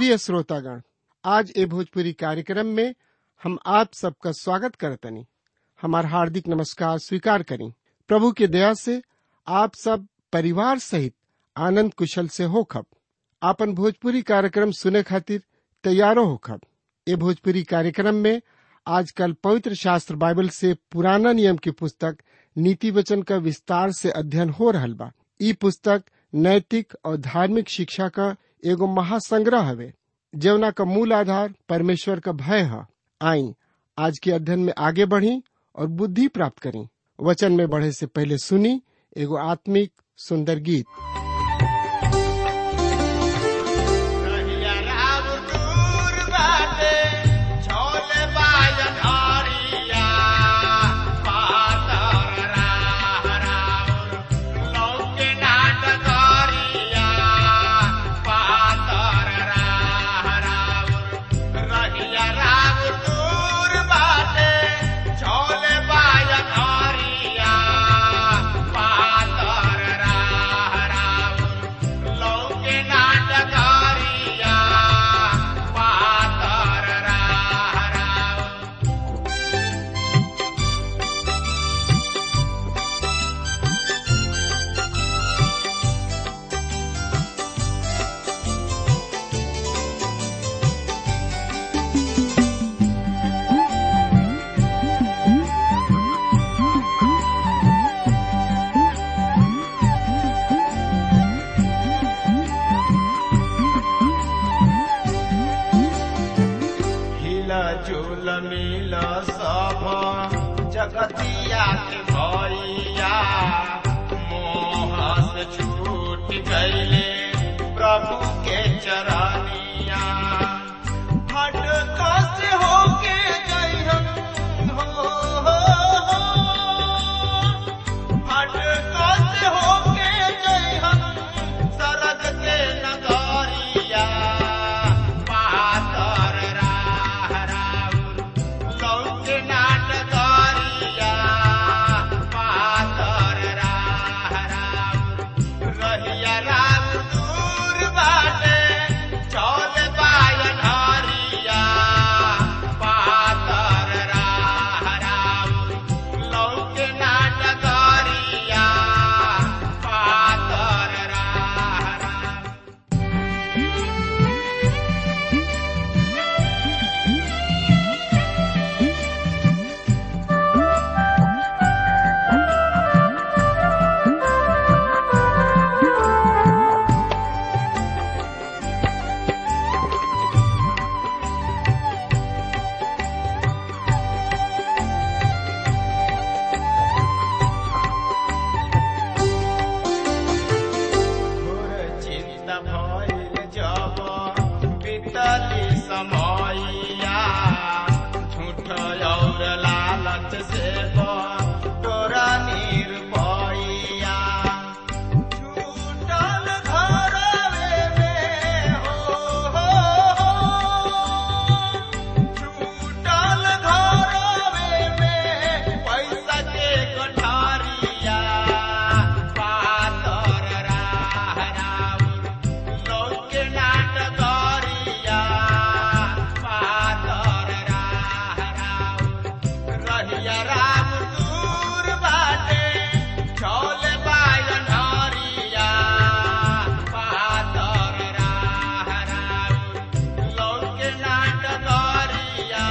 प्रिय श्रोतागण आज ए भोजपुरी कार्यक्रम में हम आप सबका स्वागत करतनी हमार हार्दिक नमस्कार स्वीकार करी प्रभु के दया से आप सब परिवार सहित आनंद कुशल से होखब आपन भोजपुरी कार्यक्रम सुने खातिर तैयारो होखब ए भोजपुरी कार्यक्रम में आजकल पवित्र शास्त्र बाइबल से पुराना नियम की पुस्तक नीति वचन का विस्तार से अध्ययन हो रहल बा ई पुस्तक नैतिक और धार्मिक शिक्षा का एगो महासंग्रह हवे जवना का मूल आधार परमेश्वर का भय है आई आज के अध्ययन में आगे बढ़ी और बुद्धि प्राप्त करी वचन में बढ़े से पहले सुनी एगो आत्मिक सुंदर गीत रहिया राम दूर बाटे, झोले बाजन हरिया, पातर राह राउर, लौके नाट करिया, पातर राह राउर। रहिया राम दूर बाटे, झोले बाजन हरिया, पातर राह राउर। लौके नाटकारिया पातर राह राउर। हिला झूल मिल सब जगतिया के भैया मोह से छूट गईले प्रभु के चरनिया भटका से होके जइहन हो, हो, हो। भटका से होके जइहन सरग के नगरिया पातर राह राउर लौके नाटकरिया पातर राह राउर रहिया राम दूर बाटे चौल बायन हरिया पातर राह राउर लौके नाटकरिया पातर राह राउर घोर चिंता भइल जब बीतली समयया झूठ और लालच से तोरा निरपैया छूटल घरवे में हो, हो, हो। छूटल घरवे में पैसा के गठारिया पातर राह राउर लौके नाटकरिया पातर राह राउर रहिया राम दूर बाटे चौल बायन हरिया पातर राह राउर लौके नाटकरिया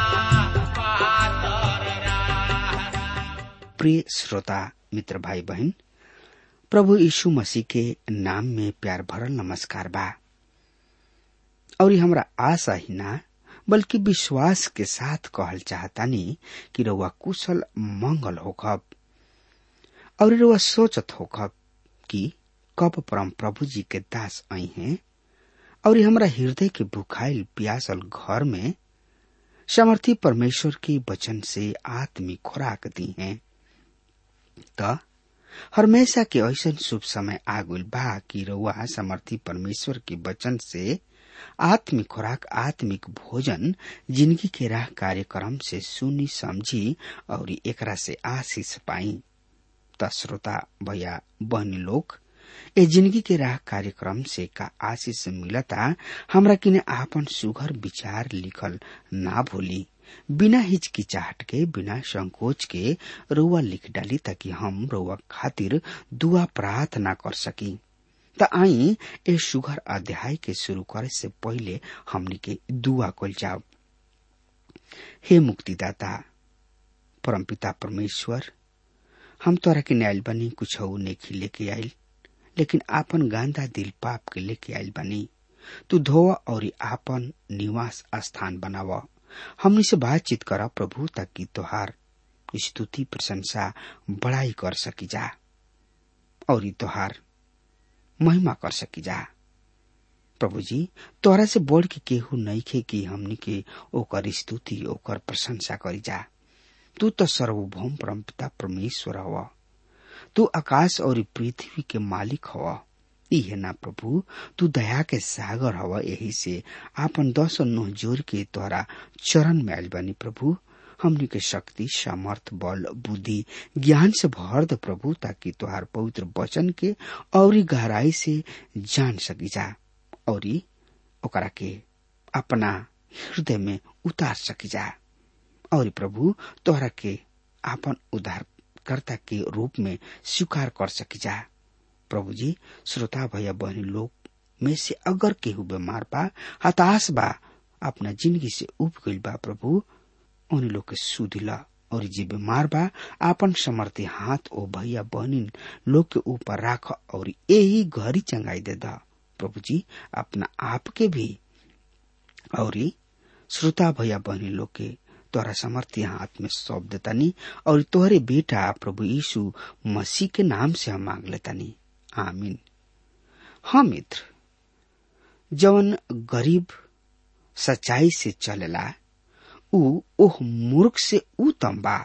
पातर राह राउर प्रिय श्रोता मित्र भाई बहन प्रभु यीशु मसीह के नाम में प्यार भरल नमस्कार बा और ये हमरा आशा ही ना बल्कि विश्वास के साथ कहल चाहतानी कि रउआ कुशल मंगल होखब और रउआ सोचत होखब कि कब परम प्रभु जी के दास आई हैं और ये हमरा हृदय के भुखाइल प्यासल घर में समर्थी परमेश्वर के वचन से आत्मिक खुराक दी हैं त हमेशा के ऐसन शुभ समय आगुल बा कि रउआ समर्थी परमेश्वर के वचन से आत्मिक खुराक आत्मिक भोजन जिंदगी के राह कार्यक्रम से सुनी समझी और एकरा से आशीष पाई त श्रोता भैया बहनी लोग ए जिंदगी के राह कार्यक्रम से का आशीष मिलता हमरा किने आपन सुघर विचार लिखल ना भूली बिना हिचकिचाहट के बिना संकोच के रुआ लिख डाली ताकि हम रुआ खातिर दुआ प्रार्थना कर सकी त आई ए सुघर अध्याय के शुरू करे से पहले हमनी के दुआ कल जाओ हे मुक्तिदाता परमपिता परमेश्वर हम तोरा के न्यायल बनी कुछ नेखी लेके आयल लेकिन आपन गांधा दिल पाप के लेके आयल बनी तू धोवा और आपन निवास स्थान बनावा हमनी से बातचीत करा प्रभु ताकि तोहार स्तुति प्रशंसा बड़ाई कर सकी जा और तोहार महिमा कर सकी जा प्रभु जी तोरा से बढ़ के केहू नहीं खे कि हमनी के ओकर स्तुति ओकर प्रशंसा करी जा तू तो सर्वभौम परमपिता परमेश्वर हवा तू आकाश और पृथ्वी के मालिक हवा इहे ना प्रभु तू दया के सागर हवा यही से आपन दस नोह जोर के तोहरा चरण में आयल बनी प्रभु हमनी के शक्ति सामर्थ बल बुद्धि ज्ञान से भर द प्रभु ताकि तोहार पवित्र वचन के और गहराई से जान सकी जा और ओकरा के अपना हृदय में उतार सकी जा और प्रभु तोहरा के आपन उद्धारकर्ता के रूप में स्वीकार कर सकी जा प्रभु जी श्रोता भैया बहनी लोग में से अगर केहू बीमार बा हताश बा अपना जिंदगी से उब गईल बा प्रभु उन लोग के सुधिला और जे बीमार बा आपन समर्थी हाथ ओ भैया बहनी लोग के ऊपर राख और यही घरी चंगाई दे दा प्रभु जी अपना आप के भी और श्रोता भैया बहनी लोग के तोहरा समर्थी हाथ में सौंप देतानी और तोहरे बेटा प्रभु यीशु मसीह के नाम से हम मांग लेतानी आमीन हाँ मित्र जवन गरीब सच्चाई से चलेला ऊ ओह मूर्ख से ऊ तंबा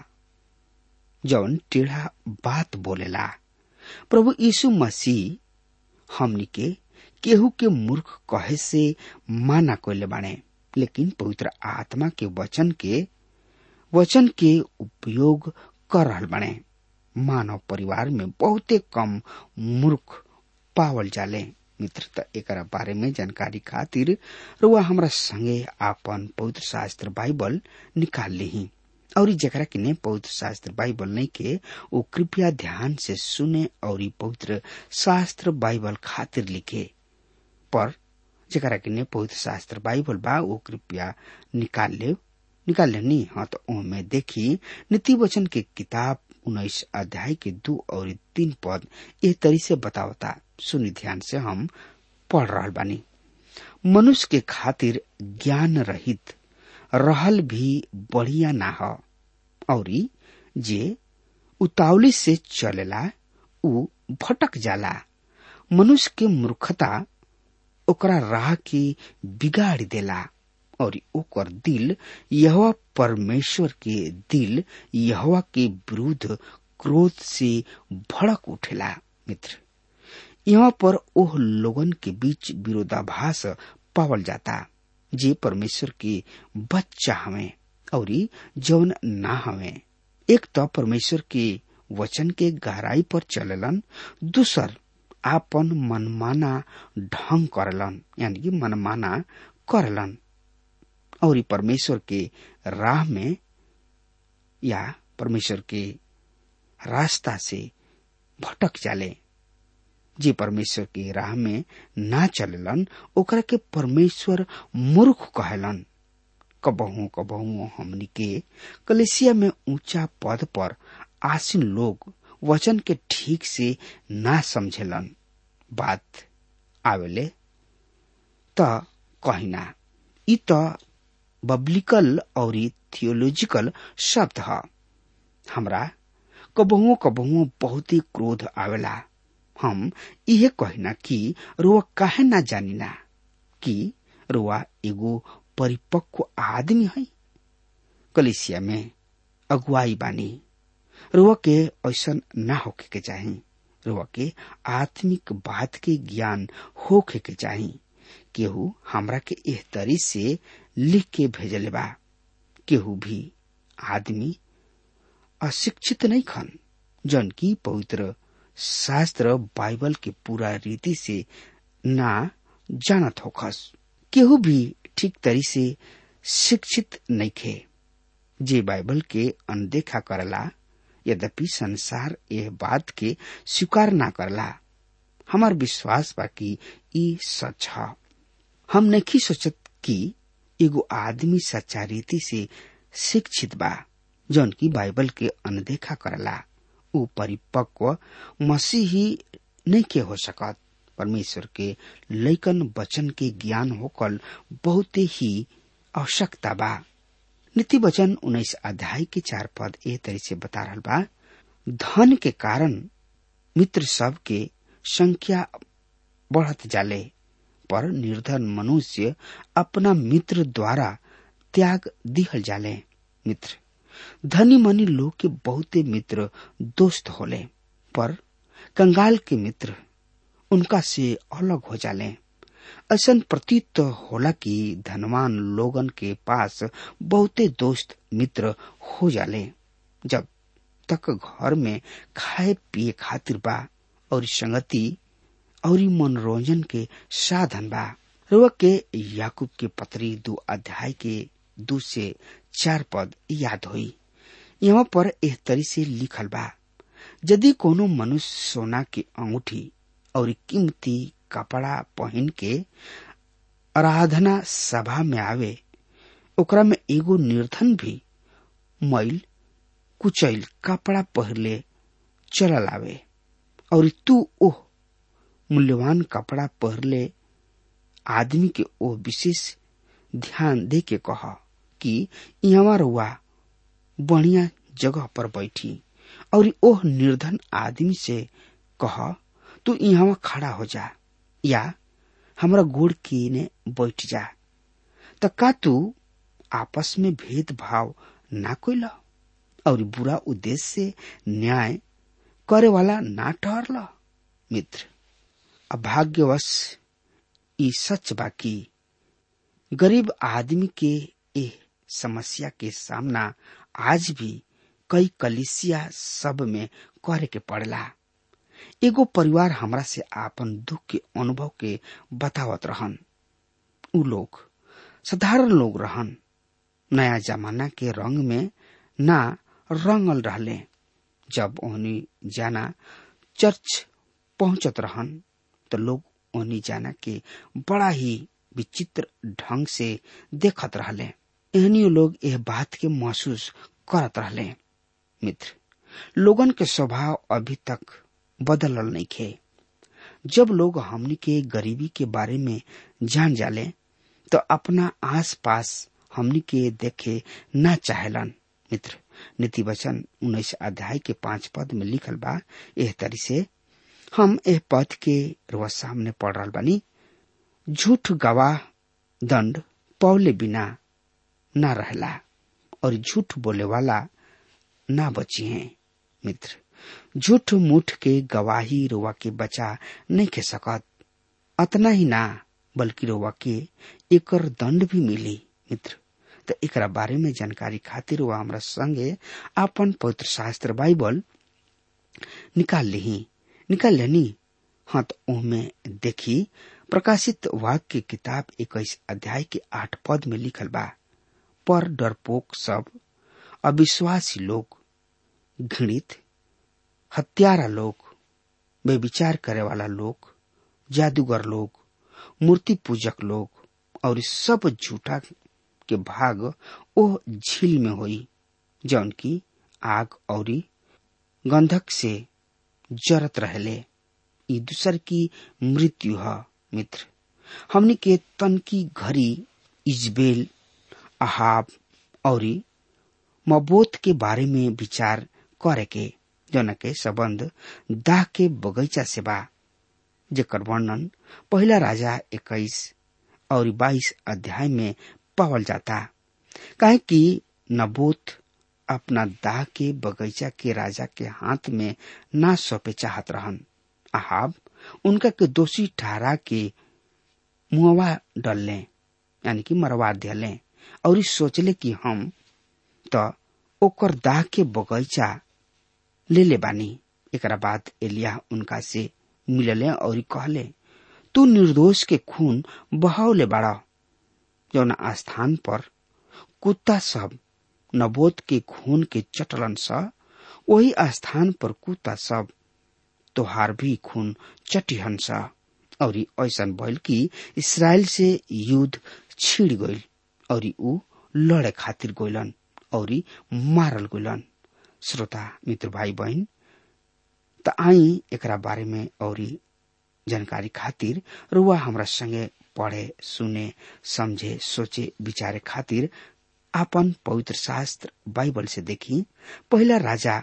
जवन टेढ़ा बात बोलेला प्रभु यीशु मसीह हमनी के केहू के मूर्ख कहे से माना कोले बाणे लेकिन पवित्र आत्मा के वचन के वचन के उपयोग कर रहल बने मानव परिवार में बहुते कम मूर्ख पावल जाले मित्र त एकरा बारे में जानकारी खातिर रुआ हमरा संगे आपन पवित्र शास्त्र बाइबल निकाल ली और जकरा किने पवित्र शास्त्र बाइबल नहीं के वो कृपया ध्यान से सुने और पवित्र शास्त्र बाइबल खातिर लिखे पर जकरा किने पवित्र शास्त्र बाइबल बा वो कृपया निकाल ले निकाल लेनी हाँ तो ओमे देखी नीति वचन के किताब उन्नीस अध्याय के दो और तीन पद ए तरी से बतावता सुनी ध्यान से हम पढ़ रहा बानी मनुष्य के खातिर ज्ञान रहित रहल भी बढ़िया ना हो और जे उतावली से चलेला उ भटक जाला मनुष्य के मूर्खता ओकरा राह के बिगाड़ देला और ओकर दिल यहवा परमेश्वर के दिल यहवा के विरुद्ध क्रोध से भड़क उठेला मित्र यहाँ पर ओह लोगन के बीच विरोधाभास पावल जाता जे परमेश्वर के बच्चा हमें और जौन ना हमें एक तो परमेश्वर के वचन के गहराई पर चललन दूसर आपन मनमाना ढंग करलन यानी कि मनमाना करलन और परमेश्वर के राह में या परमेश्वर के रास्ता से भटक जाले जे परमेश्वर के राह में ना चललन ओकरा के परमेश्वर मूर्ख कहलन कबहू कबहू हमनी के कलेसिया में ऊंचा पद पर आसीन लोग वचन के ठीक से ना समझेलन बात आवेले त कहिना इ त बब्लिकल और थियोलॉजिकल शब्द ह हमरा कबहुओ कबहुओ बहुत ही क्रोध आवेला हम इहे कहिना कि रुआ काहे ना जानिना कि रुआ एगो परिपक्व आदमी है कलिसिया में अगुवाई बानी रुआ के ऐसा ना होके के चाही रुआ के आत्मिक बात के ज्ञान होके के चाही केहू हमरा के एह तरी से लिख के भेजले बा केहू भी आदमी अशिक्षित नहीं खन जन की पवित्र शास्त्र बाइबल के पूरा रीति से ना जानत होखस केहू भी ठीक तरी से शिक्षित नइखे जे बाइबल के अनदेखा करला यद्यपि संसार यह बात के स्वीकार ना करला हमार विश्वास बा कि ई सच ह हम नहीं सोचत कि एगो आदमी सच्चा रीति से शिक्षित बा जौन की बाइबल के अनदेखा करला ऊ परिपक्व मसीही नहीं के हो सकत परमेश्वर के लैकन वचन के ज्ञान होकल बहुत ही आवश्यकता बा नीति वचन उन्नीस अध्याय के चार पद ए तरह से बता रहा बा धन के कारण मित्र सब के संख्या बढ़त जाले पर निर्धन मनुष्य अपना मित्र द्वारा त्याग दिहल जाले मित्र धनी मनी लोग के बहुते मित्र दोस्त होले पर कंगाल के मित्र उनका से अलग हो जाले ऐसा प्रतीत होला कि धनवान लोगन के पास बहुते दोस्त मित्र हो जाले जब तक घर में खाए पिए खातिर बा और संगति और मनोरंजन के साधन बा रुआ के याकूब के पत्री दो अध्याय के दो से चार पद याद हुई यहाँ पर एह तरी से लिखल बा यदि कोनो मनुष्य सोना के अंगूठी और कीमती कपड़ा पहन के आराधना सभा में आवे ओकरा में एगो निर्धन भी मैल कुचैल कपड़ा पहले चलल आवे और तू ओह मूल्यवान कपड़ा पहले आदमी के ओ विशेष ध्यान दे के कह कि यहाँ रुआ बढ़िया जगह पर बैठी और ओह निर्धन आदमी से कह तू यहाँ खड़ा हो जा या हमरा गोड़ की ने बैठ जा त का तू आपस में भेदभाव ना कोइल और बुरा उद्देश्य से न्याय करे वाला ना ठहरल मित्र अभाग्यवश ई सच बाकी गरीब आदमी के ए समस्या के सामना आज भी कई कलिसिया सब में करे के पड़ला एगो परिवार हमरा से आपन दुख के अनुभव के बतावत रहन उ लोग साधारण लोग रहन नया जमाना के रंग में ना रंगल रहले जब ओहनी जाना चर्च पहुंचत रहन तो लोग ओहनी जाना के बड़ा ही विचित्र ढंग से देखत रहले एहनी लोग यह बात के महसूस करत रहले मित्र लोगन के स्वभाव अभी तक बदलल नहीं खे जब लोग हमनी के गरीबी के बारे में जान जाले तो अपना आस पास हमनी के देखे ना चाहेलन मित्र नीति वचन उन्नीस अध्याय के पांच पद में लिखल बा एह तरी से हम एह पद के रुआ सामने पढ़ रहा बानी झूठ गवाह दंड पौले बिना ना रहला और झूठ बोले वाला ना बची हैं मित्र झूठ मूठ के गवाही रोवा के बचा नहीं के सकत अतना ही ना बल्कि रोवा के एकर दंड भी मिली मित्र तो एकरा बारे में जानकारी खातिर वह हमरा संगे अपन पवित्र शास्त्र बाइबल निकाल ली निकाल लेनी हाँ तो ओहमे देखी प्रकाशित वाक्य की किताब इक्कीस अध्याय के आठ पद में लिखल बा पर डरपोक सब अविश्वासी लोग घृणित हत्यारा लोग बेविचार करे वाला लोग जादूगर लोग मूर्ति पूजक लोग और सब झूठा के भाग ओ झील में होई जौन की आग और गंधक से जरत रहले ई दूसर की मृत्यु है मित्र हमनी के तन की घड़ी इजबेल अहाब और मबोत के बारे में विचार करे के जौन के संबंध दाह के बगीचा से बा जेकर वर्णन पहला राजा इक्कीस और बाईस अध्याय में पावल जाता काहे कि नबोत अपना दाह के बगीचा के राजा के हाथ में ना सौंपे चाहत रहन अहाब उनका के दोषी ठहरा के मुआवा डलले यानी कि मरवा दिले और इस सोचले कि हम तो ओकर दाह के बगीचा ले ले बानी एकरा बाद एलिया उनका से मिलले और कहले तू निर्दोष के खून बहावले बाड़ा जौन स्थान पर कुत्ता सब नबोध के खून के चटलन स वही स्थान पर कुत्ता सब तोहार भी खून चटिहन स और ऐसन भइल कि इसराइल से युद्ध छिड़ गइल और ऊ लड़े खातिर गइलन और मारल गइलन श्रोता मित्र भाई बहन त आई एकरा बारे में और जानकारी खातिर रुआ हमरा संगे पढ़े सुने समझे सोचे विचारे खातिर आपन पवित्र शास्त्र बाइबल से देखी पहला राजा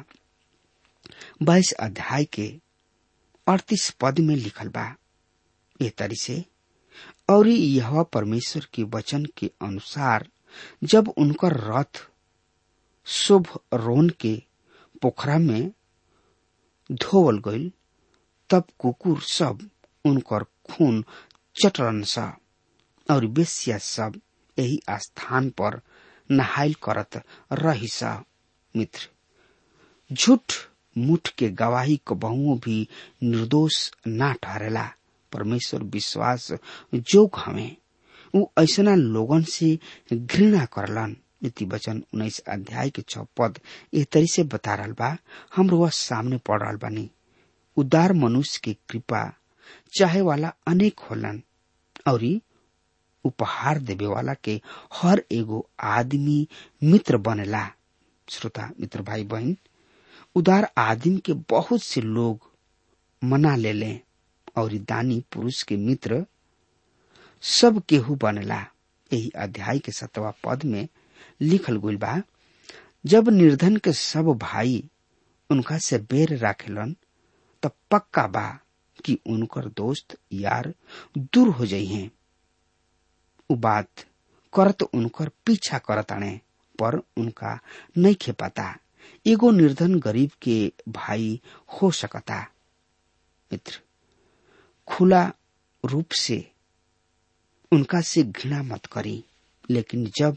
बाईस अध्याय के अड़तीस पद में लिखल बा ये तरी से और यह परमेश्वर के वचन के अनुसार जब उनकर रथ शुभ रोन के पोखरा में धोवल गईल तब कुकुर सब उनकर खून चटरन सा और बेसिया सब यही स्थान पर नहाइल करत रही सा मित्र झूठ मुठ के गवाही कबहुओं भी निर्दोष ना ठहरेला परमेश्वर विश्वास जोग हमें उ ऐसना लोगन से घृणा करलन नीति वचन उन्नीस अध्याय के छ पद ए तरी से बता रहा बा हम वह सामने पढ़ रहा बानी उदार मनुष्य की कृपा चाहे वाला अनेक होलन और उपहार देवे वाला के हर एगो आदमी मित्र बनेला श्रोता मित्र भाई बहन उदार आदमी के बहुत से लोग मना ले लें और दानी पुरुष के मित्र सब केहू बनेला यही अध्याय के सतवा पद में लिखल गई बा जब निर्धन के सब भाई उनका से बेर राखेलन तब पक्का बा कि उनकर दोस्त यार दूर हो जाइ हैं उ बात करत उनकर पीछा करत आने पर उनका नहीं खे पाता एगो निर्धन गरीब के भाई हो सकता मित्र खुला रूप से उनका से घृणा मत करी लेकिन जब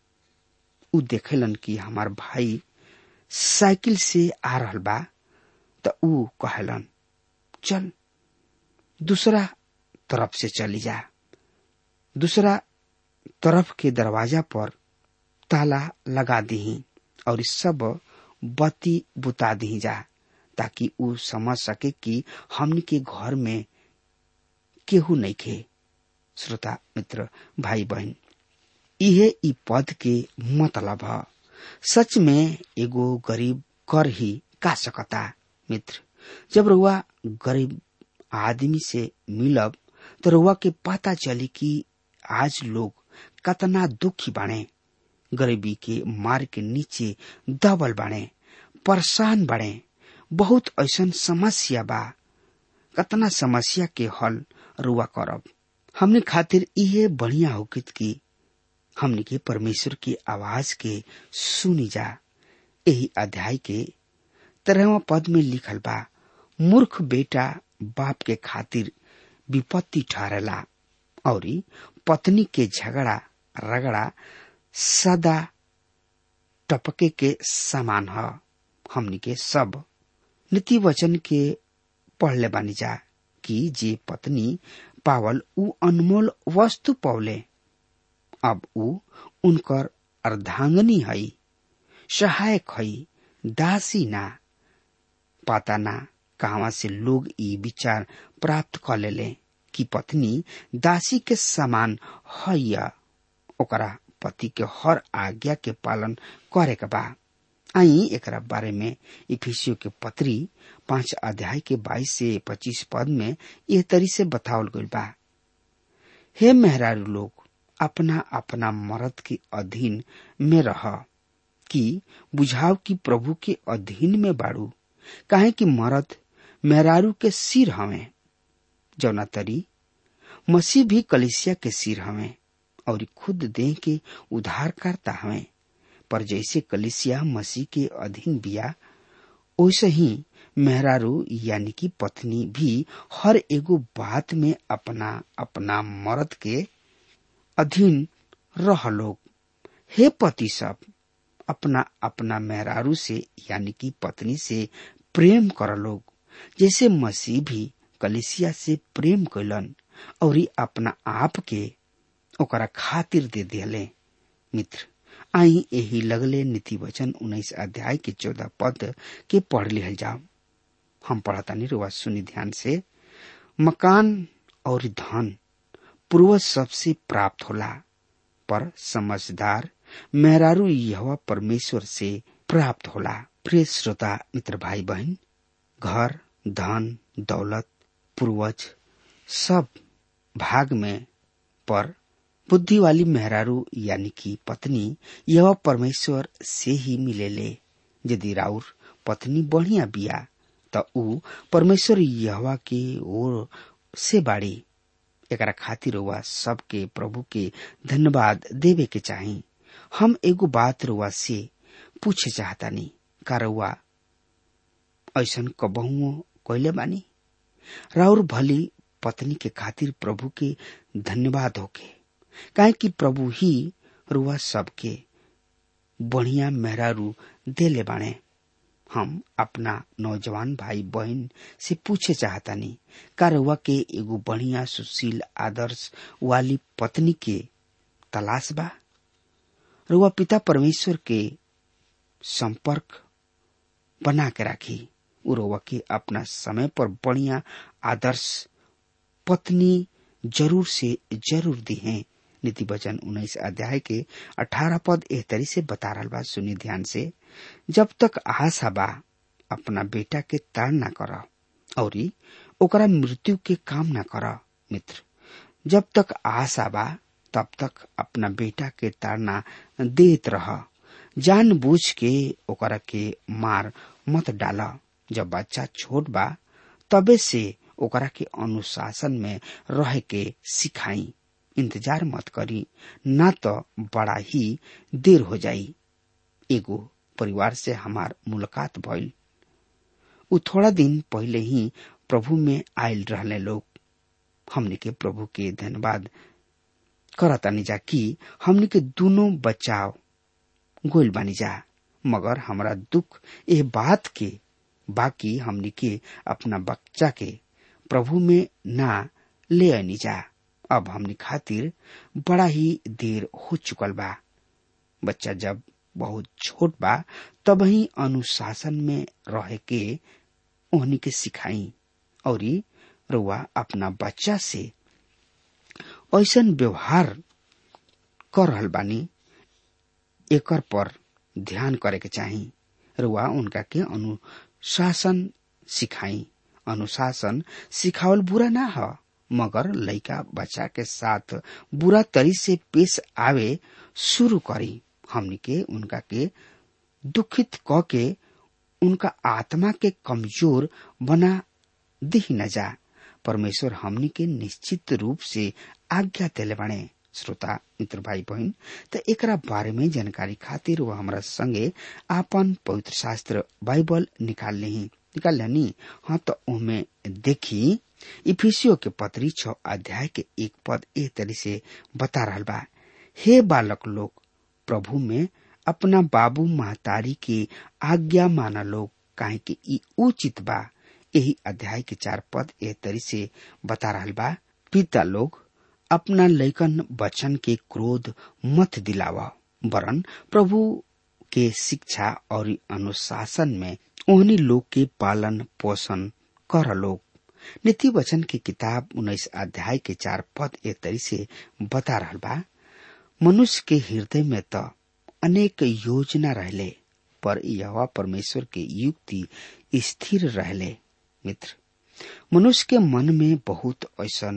उ देखेलन कि हमार भाई साइकिल से आ रहल बा त उ कहलन चल दूसरा तरफ से चली जा दूसरा तरफ के दरवाजा पर ताला लगा दी और सब बत्ती बुता दी जा ताकि उ समझ सके कि हमन के घर में केहू नहीं खे श्रोता मित्र भाई बहन इहे ई पद के मतलब ह सच में एगो गरीब कर ही का सकता मित्र जब रुआ गरीब आदमी से मिलब तो रुआ के पता चली कि आज लोग कतना दुखी बाणे गरीबी के मार के नीचे दबल बाणे परेशान बाणे बहुत ऐसन समस्या बा कतना समस्या के हल रुआ करब हमने खातिर इहे बढ़िया होकित की हमने के परमेश्वर की आवाज के सुनी जा यही अध्याय के तेरहवा पद में लिखल बा मूर्ख बेटा बाप के खातिर विपत्ति ठहरेला और पत्नी के झगड़ा रगड़ा सदा टपके के समान ह हमनी के सब नीति वचन के पढ़ले बानी जा कि जे पत्नी पावल उ अनमोल वस्तु पौले अब उ उनकर अर्धांगनी हई सहायक हई दासी ना पता ना कहवा से लोग ई विचार प्राप्त कर लेले कि पत्नी दासी के समान है ओकरा पति के हर आज्ञा के पालन करे के बा आई एकरा बारे में इफिसियो के पत्री पांच अध्याय के बाईस से पच्चीस पद में यह तरी से बतावल गई बा हे मेहरारू लोग अपना अपना मर्द के अधीन में रह कि बुझाव की प्रभु के अधीन में बाड़ू काहे कि मर्द मेहरारू के सिर हवे जौना तरी मसीह भी कलिसिया के सिर हवे और खुद देह के उधार करता हवे पर जैसे कलिसिया मसीह के अधीन बिया वैसे ही मेहरारू यानी कि पत्नी भी हर एगो बात में अपना अपना मर्द के अधीन रह लोग हे पति सब अपना अपना मेहरारू से यानी कि पत्नी से प्रेम कर लोग जैसे मसीह भी कलिसिया से प्रेम कैलन और अपना आप के ओकरा खातिर दे दिले मित्र आई यही लगले नीति वचन उन्नीस अध्याय के चौदह पद के पढ़ लिहल जाओ हम पढ़ता नहीं रुआ सुनी ध्यान से मकान और धन पूर्वज सबसे प्राप्त होला पर समझदार मेहरारू यह परमेश्वर से प्राप्त होला प्रिय श्रोता मित्र भाई बहन घर धन दौलत पूर्वज सब भाग में पर बुद्धि वाली मेहरारू यानी कि पत्नी यह परमेश्वर से ही मिलेले यदि राउर पत्नी बढ़िया बिया त ऊ परमेश्वर यहवा के ओर से बाड़ी एकरा खातिर रुआ सबके प्रभु के धन्यवाद देवे के चाही हम एगो बात रुआ से पूछे चाहतानी का रुआ ऐसन कबहुओ कैले बानी राउर भली पत्नी के खातिर प्रभु के धन्यवाद होके काहे कि प्रभु ही रुआ सबके बढ़िया मेहरारू देले बाणे हम अपना नौजवान भाई बहन से पूछे चाहतानी का रुआ के एगो बढ़िया सुशील आदर्श वाली पत्नी के तलाश बा रुआ पिता परमेश्वर के संपर्क बना के राखी उरोवा के अपना समय पर बढ़िया आदर्श पत्नी जरूर से जरूर दी है नीति वचन उन्नीस अध्याय के अठारह पद एह तरी से बता रहा बा सुनी ध्यान से जब तक आशा बा अपना बेटा के ताड़ ना कर और ओकरा मृत्यु के काम ना कर मित्र जब तक आशा बा तब तक अपना बेटा के ताड़ना देत रह जान बूझ के ओकरा के मार मत डाला जब बच्चा छोट बा तबे से ओकरा के अनुशासन में रह के सिखाई इंतजार मत करी ना तो बड़ा ही देर हो जाई एगो परिवार से हमार मुलाकात भइल उ थोड़ा दिन पहले ही प्रभु में आयल रहले लोग हमने के प्रभु के धन्यवाद करतानी जा कि हमने के दोनों बचाव गोल बानी जा मगर हमरा दुख ए बात के बाकी हमने के अपना बच्चा के प्रभु में ना ले आनी जा अब हमने खातिर बड़ा ही देर हो चुकल बा बच्चा जब बहुत छोट बा तब ही अनुशासन में रह के ओहनी के सिखाई और रुआ अपना बच्चा से ऐसन व्यवहार कर रहल बानी एकर पर ध्यान करे के चाही रुआ उनका के अनुशासन सिखाई अनुशासन सिखावल बुरा ना ह मगर लइका बच्चा के साथ बुरा तरी से पेश आवे शुरू करी हमनी के उनका के दुखित क के उनका आत्मा के कमजोर बना दी न जा परमेश्वर हमनी के निश्चित रूप से आज्ञा देले बने श्रोता मित्र भाई बहन त एकरा बारे में जानकारी खातिर वह हमरा संगे आपन पवित्र शास्त्र बाइबल निकाल ली निकाल लेनी हाँ तो उनमें देखी इफिसियो के पत्री छ अध्याय के एक पद ए तरी से बता रहा बा हे बालक लोग प्रभु में अपना बाबू महतारी के आज्ञा माना लोग काहे कि ई उचित बा यही अध्याय के चार पद ए तरी से बता रहा बा पिता लोग अपना लैकन बचन के क्रोध मत दिलावा वरन प्रभु के शिक्षा और अनुशासन में ओहनी लोग के पालन पोषण कर लोग नीति वचन की किताब उन्नीस अध्याय के चार पद एक तरी से बता रहा बा मनुष्य के हृदय में तो अनेक योजना रहले पर यह परमेश्वर के युक्ति स्थिर रहले मित्र मनुष्य के मन में बहुत ऐसा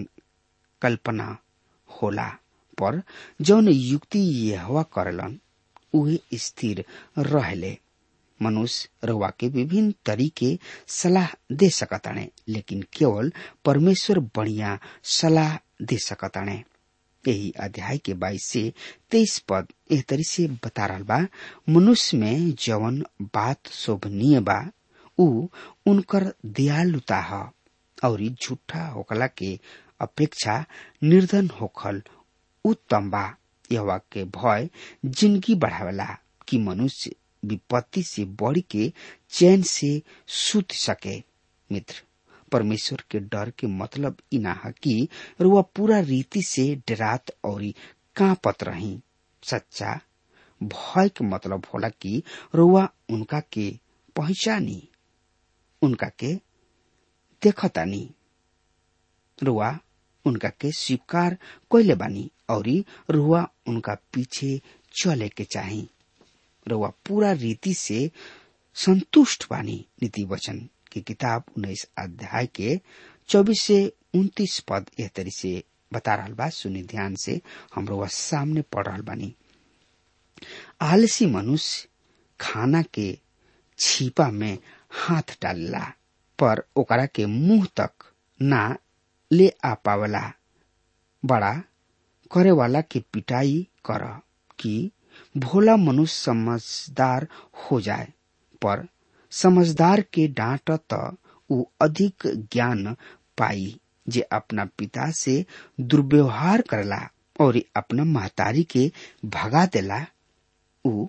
कल्पना होला पर जौन युक्ति यहवा करलन उहे स्थिर रहले मनुष्य रवा के विभिन्न तरीके सलाह दे सकताणे लेकिन केवल परमेश्वर बढ़िया सलाह दे सकताणे यही अध्याय के बाईस से तेईस पद एह तरी से बता रहा बा मनुष्य में जवन बात शोभनीय बा उ उनकर दयालुता ह और झूठा होकला के अपेक्षा निर्धन होखल उत्तम बा यह के भय जिंदगी बढ़ावेला कि मनुष्य विपत्ति से बढ़ के चैन से सुत सके मित्र परमेश्वर के डर के मतलब इना है कि रुआ पूरा रीति से डरात और कांपत रही सच्चा भय के मतलब होला कि रुआ उनका के पहचानी उनका के देखतानी रुआ उनका के स्वीकार कैले बानी और रुआ उनका पीछे चले के चाही रुआ पूरा रीति से संतुष्ट बानी नीति वचन की किताब उन्नीस अध्याय के चौबीस से उन्तीस पद एह तरी से बता रहा बा सुनी ध्यान से हम रुआ सामने पढ़ रहा बानी आलसी मनुष्य खाना के छीपा में हाथ डालला पर ओकरा के मुंह तक ना ले आ पावला बड़ा करे वाला के पिटाई कर कि भोला मनुष्य समझदार हो जाए पर समझदार के डांट त ऊ अधिक ज्ञान पाई जे अपना पिता से दुर्व्यवहार करला और अपना महतारी के भगा देला ऊ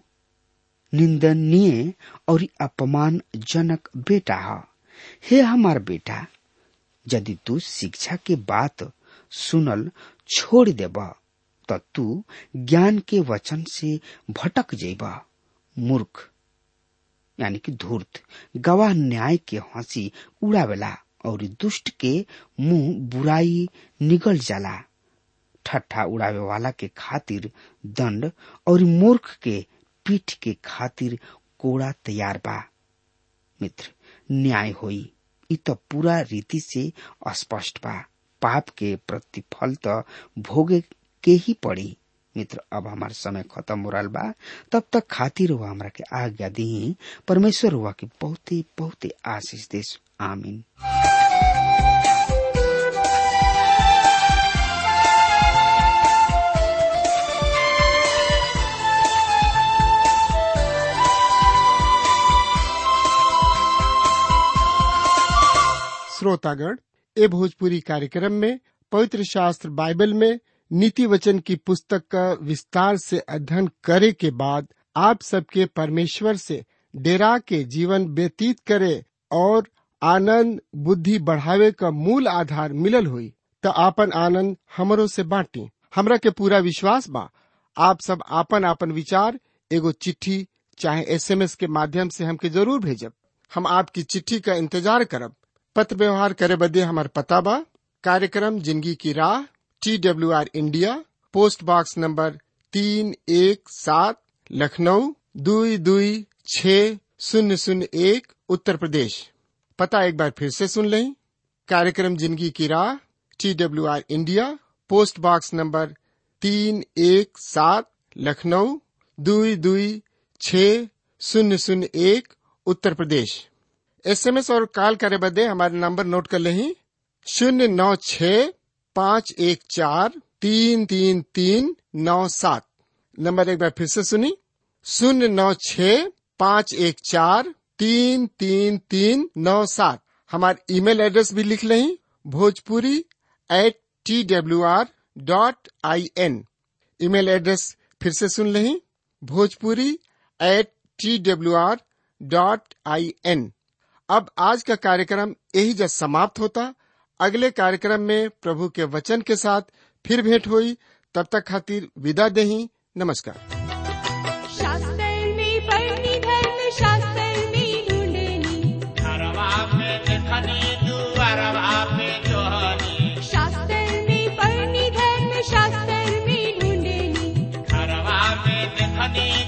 निंदनीय और अपमानजनक बेटा है हे हमार बेटा यदि तू शिक्षा के बात सुनल छोड़ देब त तू ज्ञान के वचन से भटक जेब मूर्ख यानी कि धूर्त गवाह न्याय के हंसी उड़ावेला और दुष्ट के मुंह बुराई निगल जाला ठट्ठा उड़ावे वाला के खातिर दंड और मूर्ख के पीठ के खातिर कोड़ा तैयार बा मित्र न्याय होई इ त पूरा रीति से अस्पष्ट बा पाप के प्रतिफल त भोगे के ही पड़ी मित्र अब हमार समय खत्म हो रहा बा तब तक खातिर हुआ हमरा के आज्ञा दी परमेश्वर हुआ के बहुते बहुते आशीष देश आमीन श्रोतागण ए भोजपुरी कार्यक्रम में पवित्र शास्त्र बाइबल में नीति वचन की पुस्तक का विस्तार से अध्ययन करे के बाद आप सबके परमेश्वर से डेरा के जीवन व्यतीत करे और आनंद बुद्धि बढ़ावे का मूल आधार मिलल हुई तो आपन आनंद हमरो से बांटी हमरा के पूरा विश्वास बा आप सब आपन आपन विचार एगो चिट्ठी चाहे एसएमएस के माध्यम से हमके जरूर भेजब हम आपकी चिट्ठी का इंतजार करब पत्र व्यवहार करे बदे हमार पता बा कार्यक्रम जिंदगी की राह T W R India post box number तीन एक सात लखनऊ दुई दुई छ शून्य शून्य एक उत्तर प्रदेश पता एक बार फिर से सुन लें कार्यक्रम जिंदगी की राह T W R India post box number तीन एक सात लखनऊ दुई दुई छ शून्य शून्य एक उत्तर प्रदेश एसएमएस और कॉल करे बदे हमारे नंबर नोट कर लें शून्य नौ छ पाँच एक चार तीन तीन तीन नौ सात नंबर एक बार फिर से सुनी शून्य नौ छ पाँच एक चार तीन तीन तीन नौ सात हमारे ईमेल एड्रेस भी लिख लें Bhojpuri at T W R dot I N email address फिर से सुन लें Bhojpuri at T W R dot I N अब आज का कार्यक्रम यही जब समाप्त होता अगले कार्यक्रम में प्रभु के वचन के साथ फिर भेंट हुई तब तक खातिर विदा देही नमस्कार शास्त्रनी पढ़नी धर्म शास्त्रनी ढूंढनी घरवा पे देखनी दुआरवा पे जोहनी शास्त्रनी पढ़नी धर्म शास्त्रनी ढूंढनी घरवा पे देखनी